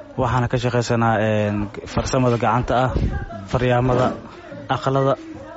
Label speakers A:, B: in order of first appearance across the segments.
A: waxaana ka shaqaysanaa farsamada gacanta ah faryaamada aqalada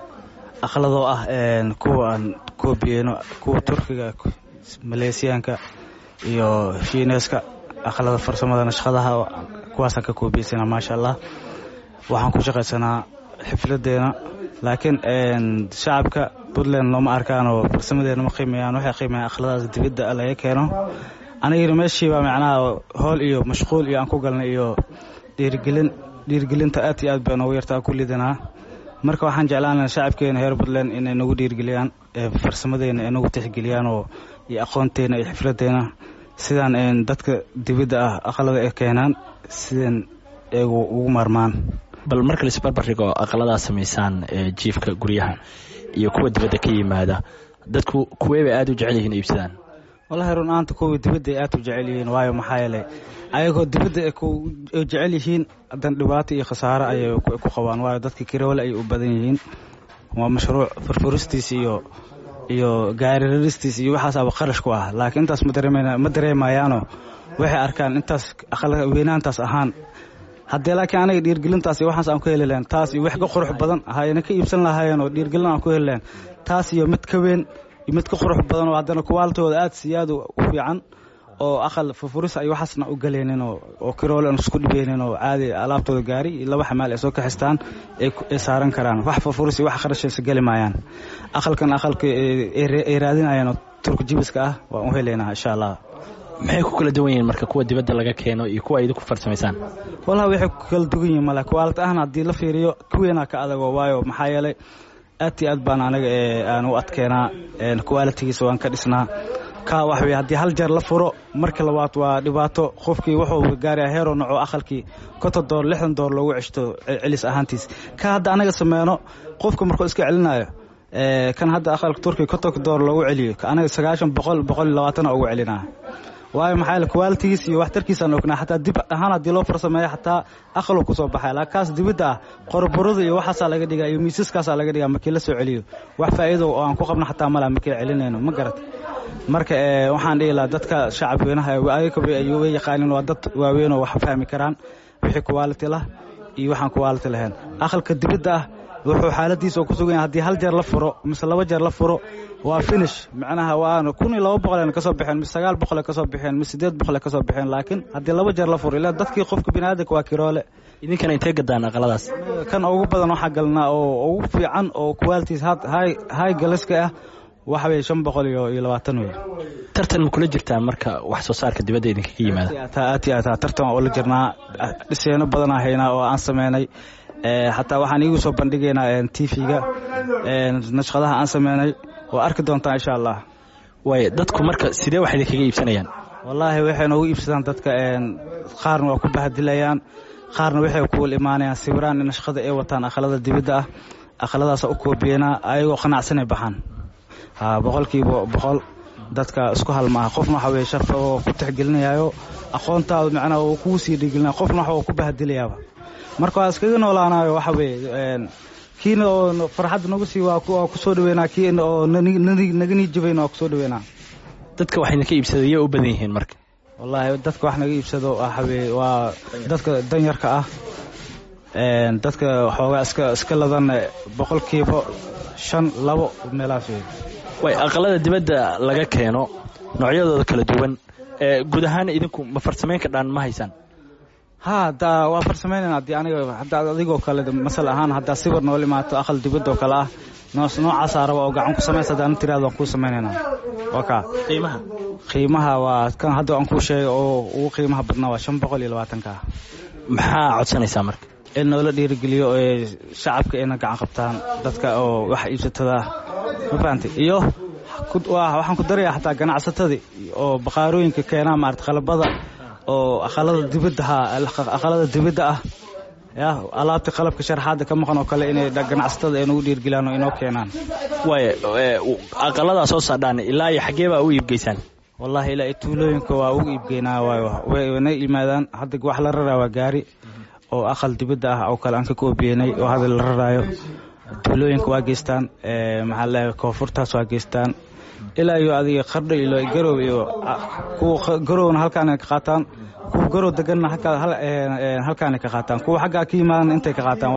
A: aqaladoo ah kuwa aan koobiyeyno kuwa turkiga maleesiyaanka iyo shiineeska aqalada farsamada nashqadaha kuwaasaan ka koobiyeysana maasha allah waxaan ku shaqaysanaa xifladeena laakiin shacabka puntland looma arkaan oo farsamadeena ma qiimayaan waxay qiimayaan aqladaas dibadda laga keeno anigana meeshiiba macnaha howl iyo mashquul iyo aan ku galnay iyo dhiirigelin dhiirigelinta aad iyo aad baa noogu yartaa ku lidanaa marka waxaan jeclaanaa shacabkeena reer puntland inay nagu dhiirigeliyaan farsamadeena ay nagu tixgeliyaan oo iyo aqoonteena iyo xifladeena sidaan dadka dibadda ah aqalada ay keenaan sidaan eegu ugu maarmaan
B: bal marka laisbarbardhigo aqaladaa samaysaan jiifka guryaha iyo kuwa dibadda ka yimaada dadku kuwee bay aad u jecel yihiin iibsadaan
A: wallahi run aanta kuwa dibadda ay aad u jecel yihiin waayo maxaa yeelay ayagoo dibadda ay jecel yihiin haddana dhibaato iyo khasaaro ayay ku qabaan waayo dadka kiroole ayay u badan yihiin waa mashruuc furfuristiis iyo iyo gaariraristiis iyo waxaasaaba qarash ku ah laakiin intaas ma dareemayaano waxay arkaan intaas weynaantaas ahaan haddee laakiin anaga dhiirgelintaas iyo waxaas aan ku heli lahayn taas iyo wax ka qurux badan hayna ka iibsan lahaayeen oo dhiirgelin aan ku heli lahayn taas iyo mid ka weyn iyo mid ka qurux badan oo haddana kuwaaltooda aad si aad u fiican oo aqal furfuris ay waxaasna u galaynin oo kiroole aan isku dhibeynin oo caadi alaabtooda gaari iyo laba xamaal ay soo kaxistaan ay saaran karaan wax furfuris iyo wax qarashaysa geli maayaan aqalkan aqalka ay raadinayaan oo turka jibiska ah waan u helaynaa insha allah
B: maxay ku kala duwan yihiin marka kuwa dibadda laga keeno iyo kuwa idinku farsamaysaan
A: wallahi waxay ku kala duwan yihiin male kuwaalad ahna haddii la fiiriyo kuweenaa ka adago waayo maxaa yeelay aad iyo aad baan anaga aan u adkeenaa kuwaalitigiisa waan ka dhisnaa ka wax wey haddii hal jeer la furo marka labaad waa dhibaato qofkii wuxuu gaaraya heeroo noco aqalkii konton door lixdan door loogu ceshto celis ahaantiis ka hadda anaga sameyno qofka markuu iska celinayo kan hadda aqalka turkiga kontonka door loogu celiyo anaga sagaashan boqol boqol iyo labaatana ugu celinaa waayo maxaa yaele kuwaalitigiis iyo waxtarkiisaan ognaa xataa dib ahaan haddii loo farsameeyo xataa aqaluu kusoo baxaya laakiin kaas dibadda ah qoraborada iyo waxaasaa laga dhigaa iyo miisaskaasaa laga dhigaa markii la soo celiyo wax faa'iido oo aan ku qabno xataa mala markii celinayno ma garat marka waxaan dhihi lahaa dadka shacab weynaha ayagaba way yaqaanin waa dad waaweyn oo wax fahmi karaan wixii kuwaaliti lah iyo waxaan kuwaaliti lahayn aqalka dibadda ah wuxuu xaaladiisa oo ku sugan yahay haddii hal jeer la furo mise laba jeer la furo waa finish macnaha waana kun iyo laba boqol ka soo baxeen mise sagaal boqol ka soo baxeen mise sideed boqol ka soo baxeen laakiin haddii laba jeer la furo ilaa dadkii qofka biniaadanka waa kiroole
B: idinkana intee gadaan aqaladaas
A: kan ugu badan waxaa galnaa oo ugu fiican oo qualities high galaska ah waxa weye shan boqol iyo iyo labaatan wey
B: tartan ma kula jirtaan marka wax soo saarka dibadda idinkaga yimaada
A: aad iyo aad tartan waa ula jirnaa dhiseeno badanaa haynaa oo aan sameynay xataa waxaan iigu soo bandhigaynaa tv-ga nashqadaha aan sameynay waa arki doontaa insha allah
B: waay dadku marka sidee wax idinkaga iibsanayaan
A: wallaahi waxay noogu iibsadaan dadka qaarna waa ku bahadilayaan qaarna waxay kuwal imaanayaan sawiraan in nashqada ay wataan aqalada dibadda ah aqaladaasa u koobiyeynaa ayagoo qanacsanay baxaan boqolkiiba boqol dadka isku hal maaha qofna waxa weye sharfa oo ku tixgelinayayo aqoontaada macnaha uu kugu sii dhigelinaya qofna waxa uu ku bahadilayaaba marka waa iskaga noolaanayo waxa weeye kiina oo farxadda nagu sii waa kusoo dhaweynaa kiina oo naga nii jabayna waa kusoo dhaweynaa
B: dadka wax idinka iibsada yay u badan yihiin marka
A: wallaahi dadka wax naga iibsado waxa weye waa dadka danyarka ah dadka xoogaa iska iska ladan boqolkiiba shan labo meelahaas wey
B: way aqalada dibadda laga keeno noocyadooda kala duwan guud ahaan idinku ma farsamayn kadhaan ma haysaan
A: ha da waa farsameynayna haddii aniga haddaad adigoo kale masal ahaan haddaa sawir nool imaato aqal dibadoo kale ah noos noocaasaa raba oo gacan ku samaysa haddaan tiraado waan kuu samaynaynaa waa kaa
B: qiimaha
A: qiimaha waa kan hadda aan kuu sheegay oo ugu qiimaha badnaa waa shan boqol iyo labaatanka ah
B: maxaa codsanaysaa marka
A: in noola dhiirigeliyo ee shacabka ayna gacan qabtaan dadka oo wax iibsatada ma fahamtay iyo waxaan ku darayaa xataa ganacsatadii oo baqaarooyinka keenaa maarata qalabada oo aqalada dibadda ha aqalada dibadda ah ya alaabta qalabka sharaxaadda ka maqan oo kale inay ganacsatada ay nagu dhiirgeliyaan oo inoo keenaan
B: waay aqaladaa soo saadhaan ilaa iyo xaggee baa u iibgeysaan
A: wallaahi ilaa iyo tuulooyinka waa ugu iibgeynaa waayo wayna yimaadaan hadda wax la raraa waa gaari oo aqal dibadda ah oo kale aan ka koobiyenay oo hadda la raraayo tuulooyinka waa geystaan maxaa leeyahay koonfurtaas waa geystaan ilaa iyo adiga qardho ilo garow iyo kuwa garowna halkaan ka qaataan kuwa gorow deganna halkaanay ka qaataan kuwa xaggaa ka yimaadana intay ka qaataan